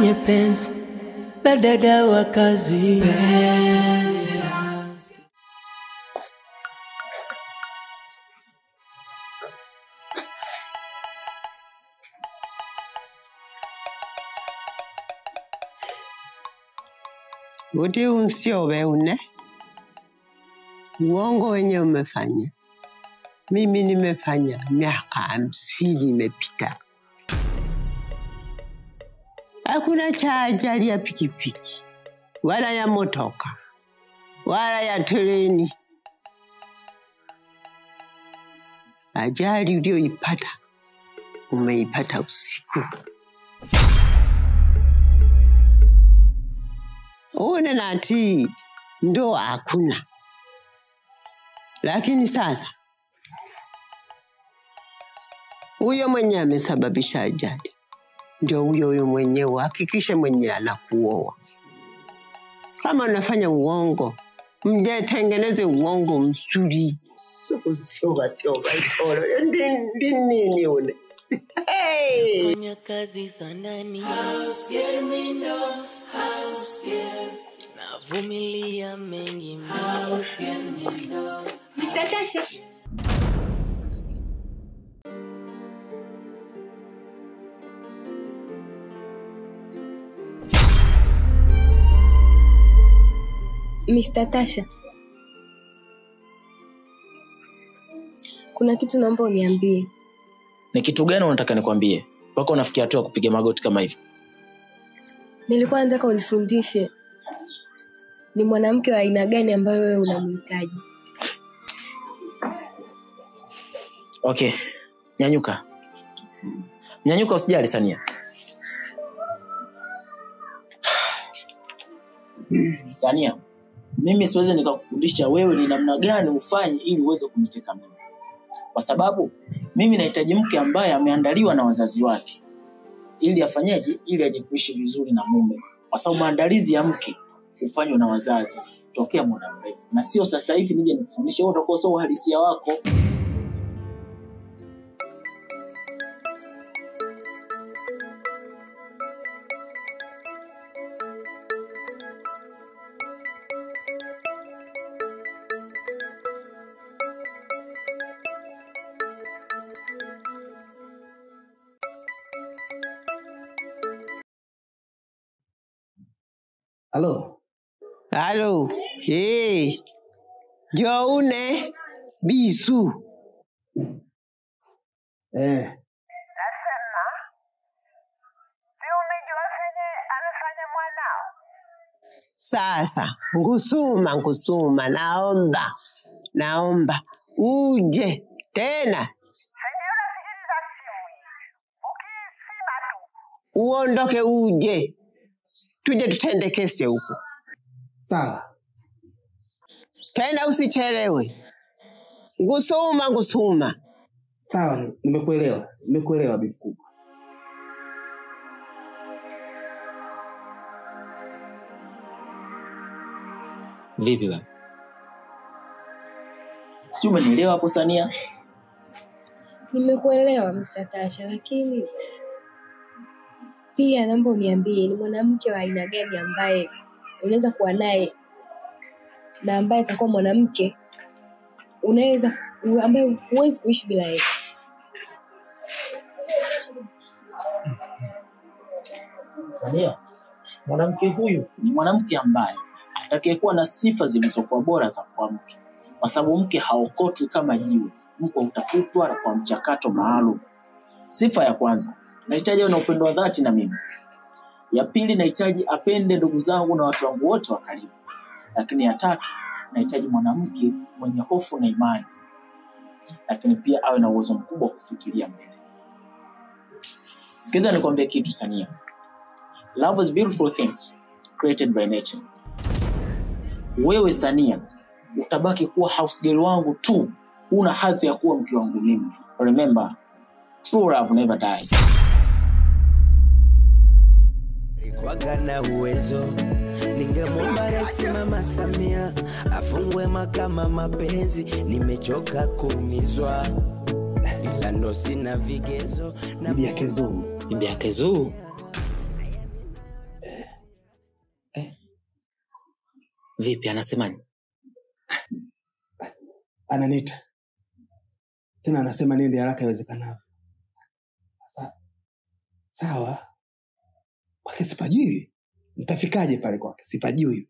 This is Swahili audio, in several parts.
kwenye penzi na dada wa kazi Uti usiowe une uongo wenye umefanya, mimi nimefanya miaka hamsini imepita. Hakuna cha ajali ya pikipiki wala ya motoka wala ya treni. Ajali uliyoipata umeipata usiku. Une nati ndoa hakuna, lakini sasa huyo mwenye amesababisha ajali ndio huyo huyo mwenyewe. Hakikishe mwenye anakuoa. Kama unafanya uongo, mjetengeneze uongo mzuri. Sioga sioga itoro ndi ndi nini une hey! fanya kazi za ndani navumilia mengi Mr. Tasha. Mr. Tasha. Kuna kitu naomba uniambie. ni kitu gani unataka nikwambie mpaka unafikia hatua ya kupiga magoti kama hivyo Nilikuwa nataka unifundishe ni mwanamke wa aina gani ambayo wewe unamhitaji. okay nyanyuka nyanyuka usijali sania sania mimi siwezi nikakufundisha wewe ni namna gani ufanye ili uweze kuniteka mimi kwa sababu mimi nahitaji mke ambaye ameandaliwa na wazazi wake ili afanyeje ili aje kuishi vizuri na mume kwa sababu maandalizi ya mke hufanywa na wazazi tokea muda mrefu na sio sasa hivi nije nikufundishe wewe utakuwa sio uhalisia wako Halo, Halo, hey, Joune Bisu, eh, sasa ngusuma ngusuma, naomba naomba uje tena uondoke, uje tuje tutende kesi huku sawa. tena, usichelewe. Ngusuma ngusuma. Sawa, nimekuelewa, nimekuelewa bibi kubwa. vipi baba sijui umenielewa hapo sania Nimekuelewa Mr. Tasha, lakini pia naomba uniambie ni mwanamke wa aina gani ambaye unaweza kuwa naye na ambaye atakuwa mwanamke unaweza ambaye huwezi kuishi bila yeye. sania mwanamke huyu ni mwanamke ambaye atakayekuwa na sifa zilizokuwa bora za kuwa mke kwa sababu mke haokotwi kama jiwe mke hutafutwa kwa mchakato maalum sifa ya kwanza nahitaji awe na upendo wa dhati na mimi ya pili nahitaji apende ndugu zangu na watu wangu wote wa karibu lakini ya tatu nahitaji mwanamke mwenye hofu na imani lakini pia awe na uwezo mkubwa wa kufikiria mbele sikiliza nikwambie kitu sania love is beautiful things created by nature wewe sania utabaki kuwa house girl wangu tu una hadhi ya kuwa mke wangu mimi remember true love never die kwaga na uwezo ningemwomba Rais Mama Samia afungwe makama mapenzi, nimechoka kuumizwa, ila ndo sina vigezo na Bibi yake Zuu, bibi yake zuu Vipi, anasemaje? Ananiita tena, anasema niende haraka iwezekanavyo. Sasa sawa, kwake sipajui, nitafikaje pale kwake? Sipajui.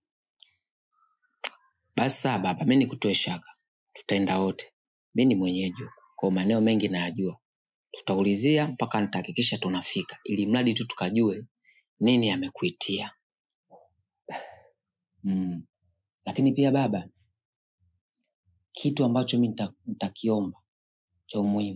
Basi sawa baba, mi nikutoe shaka, tutaenda wote. Mi ni mwenyeji huku, kwa maeneo mengi nayajua. Tutaulizia mpaka nitahakikisha tunafika, ili mradi tu tukajue nini amekuitia. Mm. Lakini pia baba, kitu ambacho mi nita- nitakiomba cha umuhimu,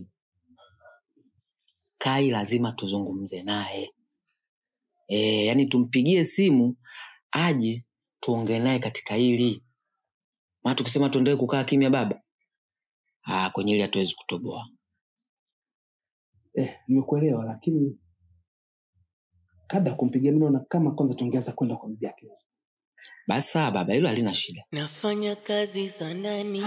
Kai lazima tuzungumze naye e, yani tumpigie simu aje tuongee naye katika hili maana tukisema tuendelee kukaa kimya baba ah, kwenye hili hatuwezi kutoboa Eh, nimekuelewa, lakini kabla ya kumpigia mimi naona kama kwanza tungeanza kwenda kwa bibi yake. basi sawa baba hilo halina shida nafanya kazi za ndani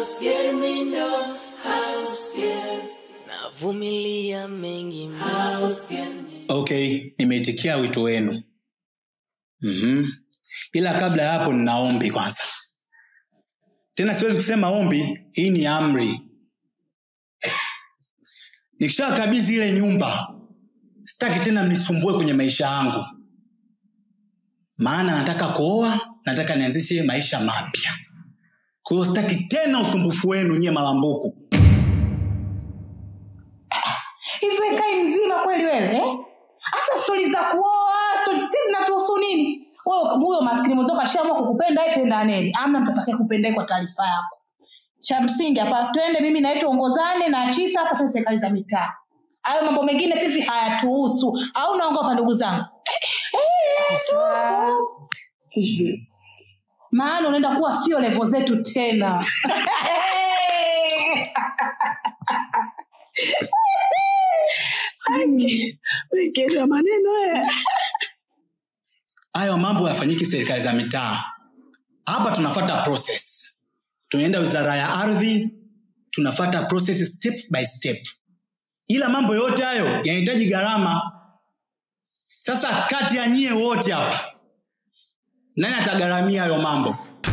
navumilia mengi okay nimeitikia wito wenu mm-hmm. ila kabla ya hapo nina ombi kwanza tena siwezi kusema ombi hii ni amri nikishakabidhi ile nyumba sitaki tena mnisumbue kwenye maisha yangu maana nataka kuoa nataka nianzishe maisha mapya kwa hiyo sitaki tena usumbufu wenu nyie malambuku hivi kai mzima kweli wewe eh? hasa stori za kuoa stori si zinatuhusu nini wewe huyo maskini mwenzako ashaamua kukupenda yeye penda nini amna mtu atakaye kupenda kwa taarifa yako cha msingi hapa twende mimi na wewe tuongozane na chisa hapa tuwe serikali za mitaa hayo mambo mengine sisi hayatuhusu au naongopa ndugu zangu Eh, tuhusu. maana unaenda kuwa sio levo zetu tena Wekesha maneno haya. hayo mambo yafanyiki serikali za mitaa hapa tunafata process tunaenda wizara ya ardhi tunafata process step by step ila mambo yote hayo yanahitaji gharama sasa kati ya nyie wote hapa nani atagharamia hayo mambo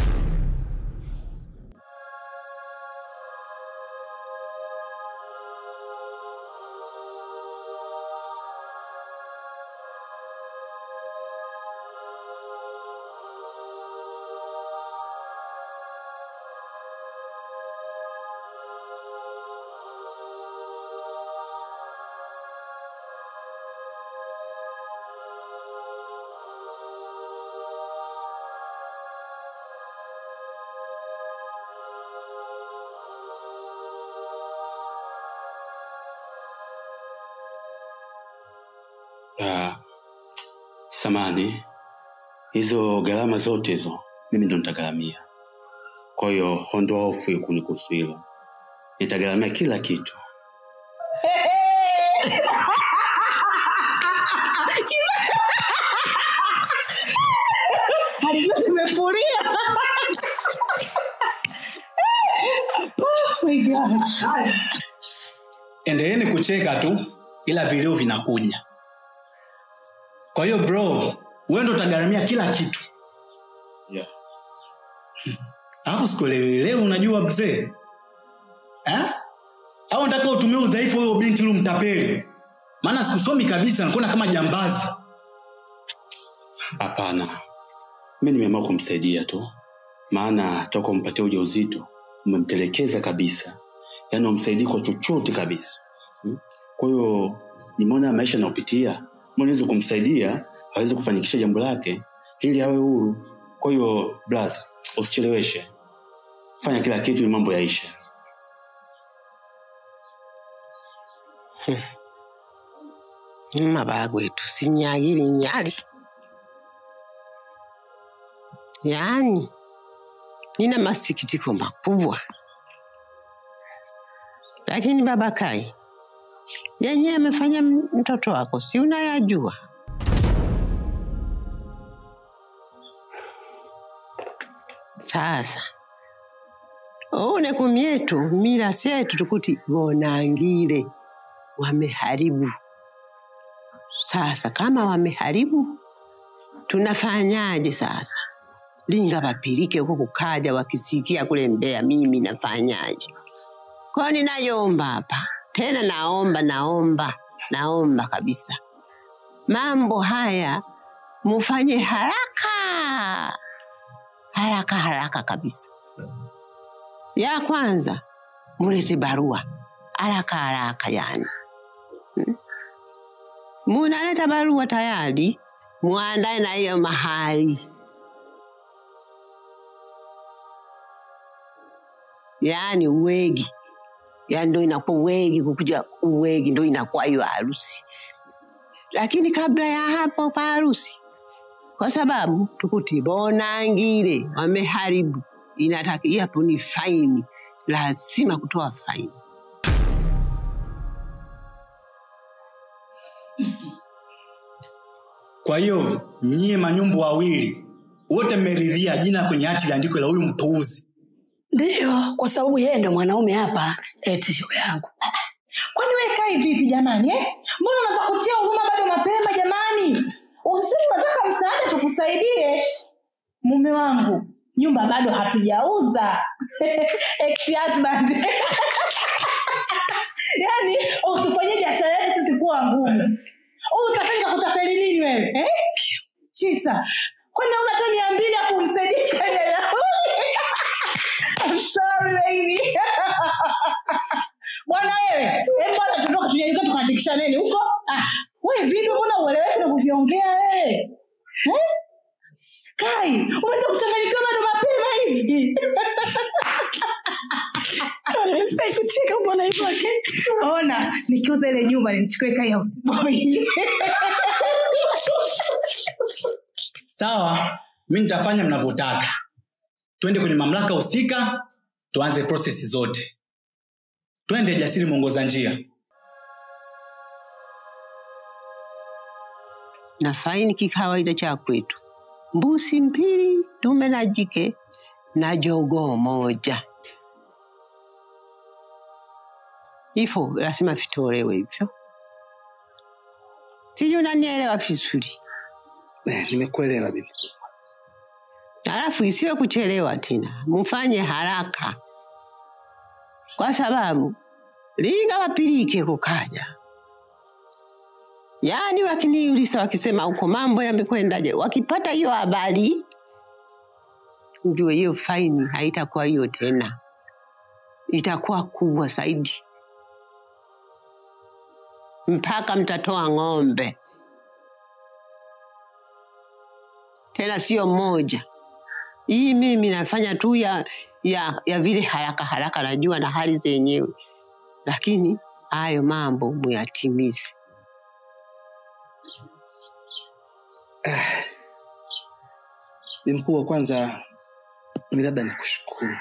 Ah, samani hizo gharama zote hizo mimi ndo nitagharamia kwa hiyo ondoa hofu ya kunikuhusu hilo nitagharamia kila kitu alijua tumefuria Oh my God. endeleeni kucheka tu ila vilio vinakuja kwa hiyo bro wewe ndo utagharamia kila kitu yeah. alafu sikuelewelewe unajua mzee Eh? au nataka utumie udhaifu huyo binti lu mtapeli maana sikusomi kabisa nakuona kama jambazi hapana mi nimeamua kumsaidia tu maana toka umpatia uja uzito umemtelekeza kabisa yaani umsaidii kwa chochote kabisa Hmm? kwa hiyo nimeona maisha anayopitia naweza kumsaidia aweze kufanikisha jambo lake ili awe huru kwa hiyo blaza usicheleweshe fanya kila kitu ni mambo yaisha mabagwetu sinyagiri nyali yaani nina masikitiko makubwa lakini baba kai yenye amefanya m- mtoto wako si unayajua sasa une kumyetu mila syetu tukuti vonangile wameharibu sasa kama wameharibu tunafanyaje sasa linga wapilike huko kukaja wakisikia kule Mbeya mimi nafanyaje? Kwa ninayomba hapa tena, naomba naomba naomba kabisa, mambo haya mufanye haraka haraka haraka kabisa. Ya kwanza mulete barua haraka haraka, yani Hmm? munaleta barua tayari, muandae na hiyo mahali yaani uwegi, yaani ndo inakuwa uwegi, kukuja uwegi ndo inakuwa hiyo harusi. Lakini kabla ya hapo pa harusi, kwa sababu tukuti bonangile wameharibu, inataki hapo ni faini, lazima kutoa faini. Kwa hiyo nyie manyumbu wawili wote mmeridhia jina kwenye hati liandikwe la huyu mpuuzi. Ndiyo, kwa sababu yeye ndo mwanaume hapa. Eti shoga yangu, kwani we kai vipi jamani eh? mbona unaweza kutia huruma bado mapema jamani usisi unataka msaada tukusaidie mume wangu nyumba bado hatujauza ex-husband yaani utufanyie biashara yetu sisi kuwa ngumu Huu utafanya kutapeli nini wewe eh? chisa kwani una hata mia mbili ya kumsaidia kali ya I'm sorry baby bwana wewe hebu bwana tutoka tunyanyuka tukaandikisha nini huko ah wewe vipi mbona ueleweki unavyoviongea wewe eh? kai umeanza kuchanganyikiwa bado mapema hivi kucheka mbona hivyo ona nikiuza ile nyumba nimchukue kai ya usiboi Sawa, mi nitafanya mnavyotaka. Twende kwenye mamlaka husika, tuanze prosesi zote. Twende Jasiri, mwongoza njia. na faini kikawaida cha kwetu, mbusi mbili, dume na jike na jogoo moja. Hivyo lazima vitolewe hivyo. Sijui unanielewa vizuri. Eh, nimekuelewa bibi. Alafu isiwe kuchelewa tena, mfanye haraka, kwa sababu linga wapilike kukaja. Yaani wakiniuliza wakisema huko mambo yamekwendaje, wakipata hiyo habari, ndio hiyo faini haitakuwa hiyo tena, itakuwa kubwa zaidi, mpaka mtatoa ng'ombe, tena sio mmoja. Hii mimi nafanya tu ya, ya, ya vile haraka haraka, najua na hali zenyewe, lakini hayo mambo muyatimize. Bi mkubwa, kwanza mi labda nikushukuru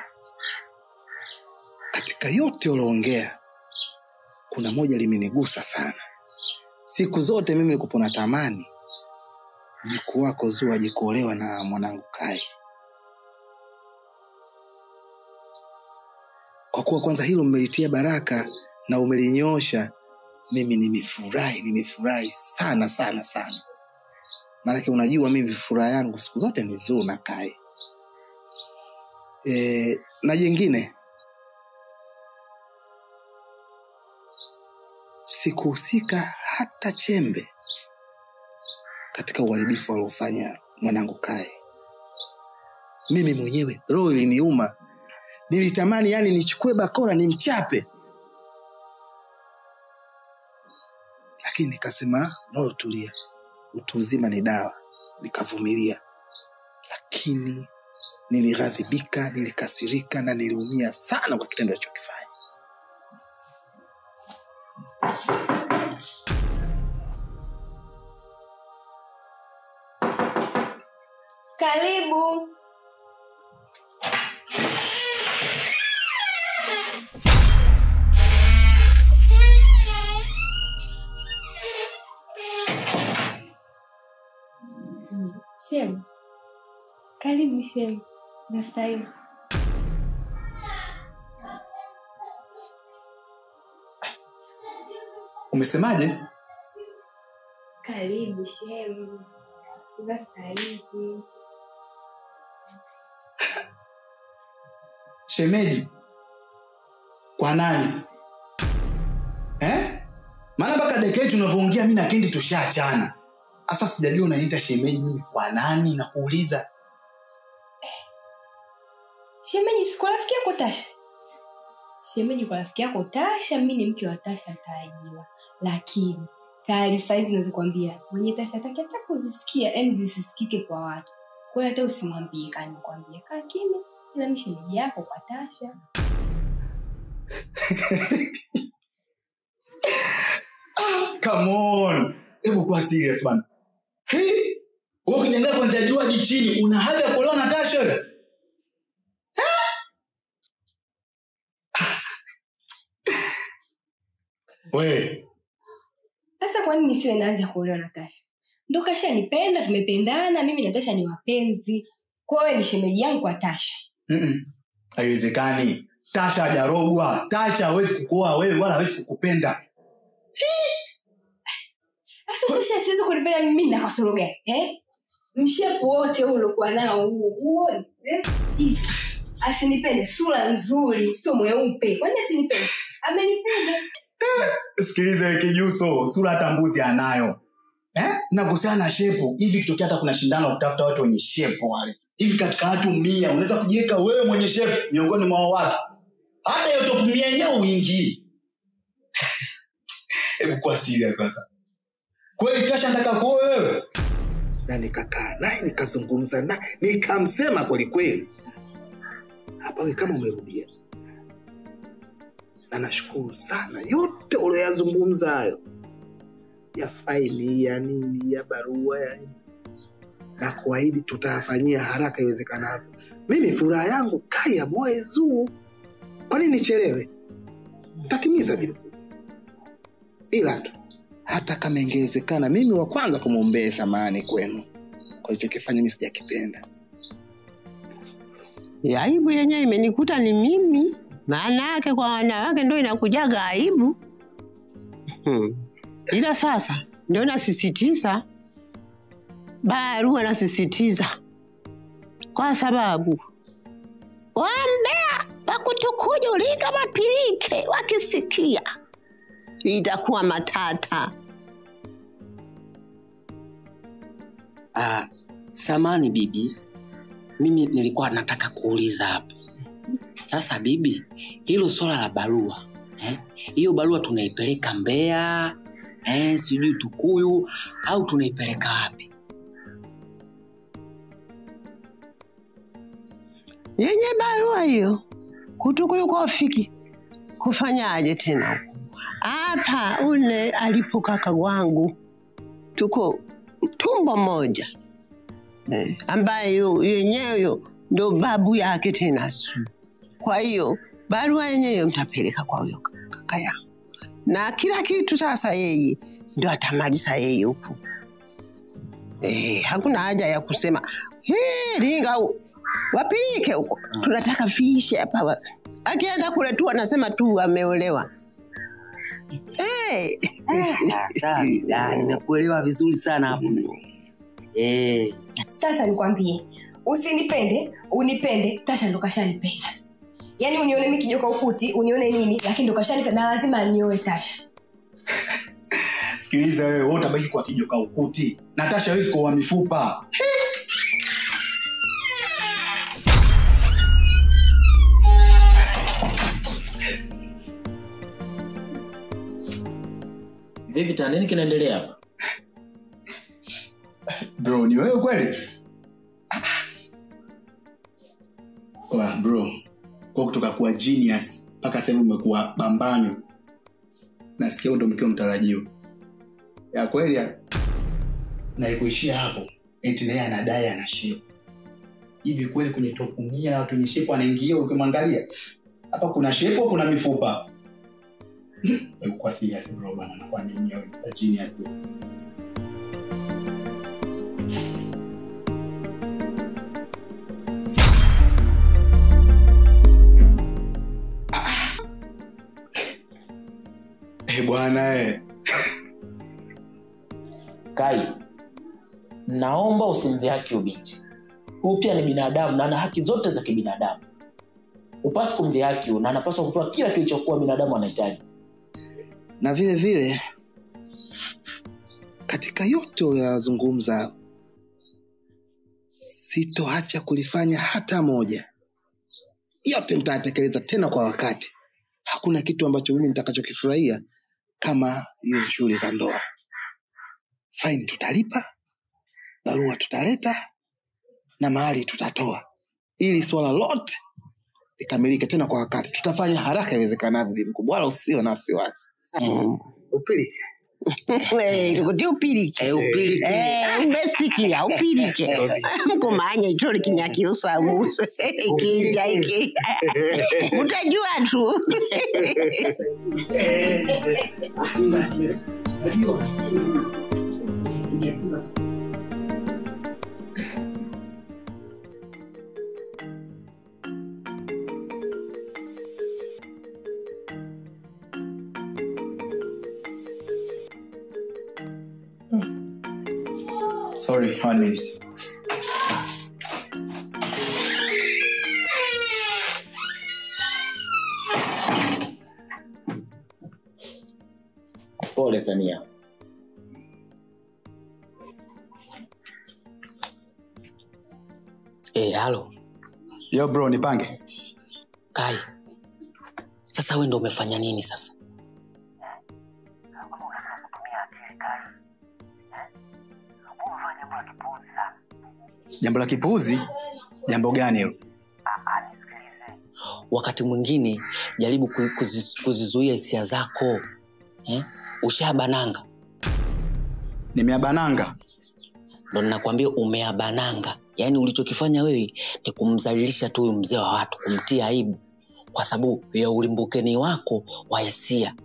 katika yote ulioongea, kuna moja limenigusa sana. Siku zote mimi nilikuwa natamani mjukuu wako Zuu aje kuolewa na mwanangu Kai, kwa kuwa kwanza hilo mmelitia baraka na umelinyosha, mimi nimefurahi, nimefurahi sana sana sana maanake unajua mimi furaha yangu siku zote ni Zuu na Kai. E, na jengine sikuhusika hata chembe katika uharibifu aliofanya mwanangu Kai. Mimi mwenyewe roho iliniuma, nilitamani yani nichukue bakora nimchape, lakini nikasema moyo tulia, utu uzima ni dawa, nikavumilia. Lakini nilighadhibika, nilikasirika na niliumia sana kwa kitendo alichokifanya. Karibu. Shem, karibu Shem. Nastahili. Umesemaje? Karibu Shem. Za saizi. shemeji kwa nani eh? maana mpaka dakika hii tunavyoongea mi na kendi tushaachana hasa sijajua unaniita shemeji mimi kwa nani nakuuliza shemeji si kwa rafiki yako tasha shemeji kwa rafiki yako tasha mi ni mke wa tasha mtarajiwa lakini taarifa hizi nazokwambia mwenye tasha taki hata kuzisikia yani zisisikike kwa watu kwa hiyo hata usimwambie kaa nimekwambia kaa kimya ila mi shemeji yako kwa tasha come on hebu kuwa serious bana Hey, wewe ukijiangalia kuanzia juu hadi chini una hadhi ya kuolewa na tasha wewe we sasa kwa nini nisiwe naanza kuolewa na tasha ndo kashanipenda tumependana mimi na tasha ni wapenzi kwa hiyo wewe ni shemeji yangu kwa tasha Mm-mm. haiwezekani tasha hajarogwa tasha hawezi kukuoa wewe wala hawezi kukupenda sasa tasha siwezi kunipenda mimi na kasoro gani eh? mshepu wote huu uliokuwa nao huu huoni eh? hivi asinipende sura nzuri mtoto mweupe kwani asinipende amenipenda sikiliza we kijuso sura hata mbuzi anayo eh? na kuhusiana na shepo hivi kitokea hata kuna shindano la kutafuta watu wenye shepo wale hivi katika watu mia unaweza kujiweka wewe mwenye shepo miongoni mwa watu hata hiyo top mia yenyewe uingii hebu kuwa serious kwanza kweli tasha nataka kuoa wewe na nikakaa naye nikazungumza naye nikamsema kwelikweli hapa we kama umerudia na nashukuru sana yote ulioyazungumza hayo ya faili ya nini ya barua ya nini na kuahidi tutayafanyia haraka iwezekanavyo mimi furaha yangu kaya moe zuu kwa nini nichelewe tatimiza bilku ila tu hata kama ingewezekana mimi wa kwanza kumwombea samani kwenu kwa lichokifanya mi sijakipenda Ya aibu yenyewe imenikuta ni mimi maana yake kwa wanawake ndo inakujaga aibu hmm. ila sasa ndio nasisitiza barua nasisitiza kwa sababu wambea wakutukuja ulinga mapirike wakisikia itakuwa matata Ah, samani bibi, mimi nilikuwa nataka kuuliza hapa sasa. Bibi, hilo swala la barua eh, hiyo barua tunaipeleka Mbeya eh, sijui Tukuyu au tunaipeleka wapi? yenye barua hiyo kutukuyu kofiki kufanyaje tena huku hapa ule alipo kaka wangu tuko tumbo moja eh, ambaye yu- yenyewe yu ndo babu yake tena su kwa hiyo barua yenyewe mtapeleka kwa huyo kaka yangu na kila kitu sasa yeye ndo atamaliza yeye huku eh, hakuna haja ya kusema "Hii, linga u- wapilike huko tunataka viishe hapa wa-" akienda kule tu anasema tu ameolewa Eh. Ah, sawa, ah, nimekuelewa vizuri sana hapo eh. sasa nikwambie usinipende unipende tasha ndo kashanipenda yaani unione mi kijoka ukuti unione nini lakini ndo kashanipenda na lazima nioe tasha sikiliza wewe wewe utabaki kwa kijoka ukuti natasha hawezi kuoa mifupa vipi tena nini kinaendelea hapa bro ni wewe kweli Oa, bro kwa kutoka kuwa genius mpaka sasa hivi umekuwa bambanyo nasikia huo ndo mkiwa mtarajiwa ya kweli ya na ikuishia hapo eti naye anadai ana shepu hivi kweli kwenye topu mia watu wenye shepu anaingia ukimwangalia hapa kuna shepu au kuna mifupa Hebu kwa serious bro bana nakuaminia wewe Mr. genius Eh bwana eh. kai naomba usimdhihaki ubinti huu pia ni binadamu na ana haki zote za kibinadamu upasi kumdhihaki huyu na anapaswa kupewa kila kilichokuwa binadamu anahitaji na vile vile katika yote uliyozungumza sitoacha kulifanya hata moja yote nitayatekeleza tena kwa wakati hakuna kitu ambacho mimi nitakachokifurahia kama hiyo shughuli za ndoa faini tutalipa barua tutaleta na mahali tutatoa ili swala lote likamilike tena kwa wakati tutafanya haraka iwezekanavyo bi mkubwa wala usio na wasiwasi upilike Eh, tukuti upilike Eh, upilike. Eh, umesikia upilike mkumanya itoli kinyakiusamu kija iki utajua tu Sorry, one minute. pole sania Eh, halo Yo bro, nipange. kai sasa we ndo umefanya nini sasa Jambo la kipuuzi? Jambo gani hilo? wakati mwingine jaribu ku- kuzi- kuzizuia hisia zako eh? ushabananga Nimeabananga. ndo ninakwambia umeabananga yaani ulichokifanya wewe ni kumzalilisha tu huyu mzee wa watu kumtia aibu kwa sababu ya ulimbukeni wako wa hisia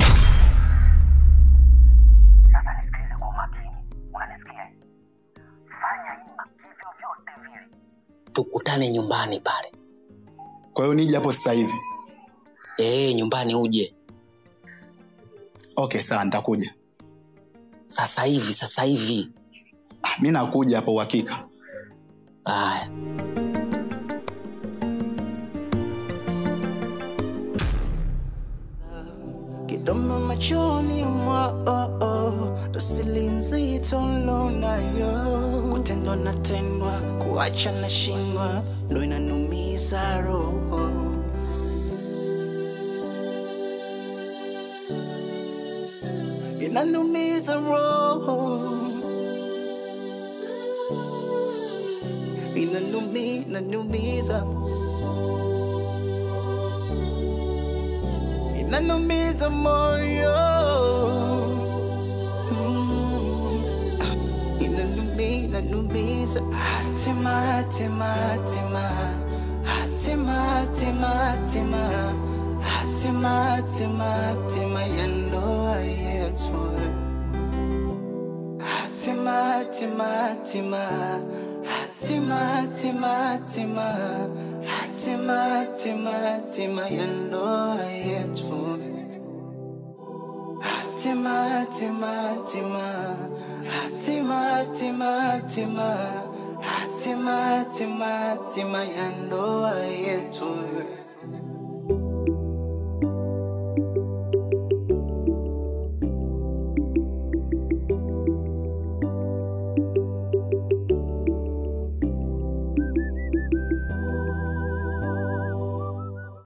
tukutane nyumbani pale Kwa hiyo nije hapo sasa hivi. e, nyumbani uje Okay, sawa, nitakuja. sasa hivi sasa hivi Ah, mi nakuja hapo uhakika. haya kidomo machoni mwao dosili nzito lonayo kutendwa natendwa kuacha na shindwa ndo inanumiza roho inanumiza roho inanumi inanumiza inanumiza moyo Mm. Ah, inanumi inanumiza hatima hatima hatima hatima hatima hatima hatima hatima hatima ya ndoa yetu hatima hatima hatima hatima hatima hatima hatima hatima hatima ya ndoa yetu hatima hatima hatima hatima hatima hatima hatima hatima hatima ya ndoa yetu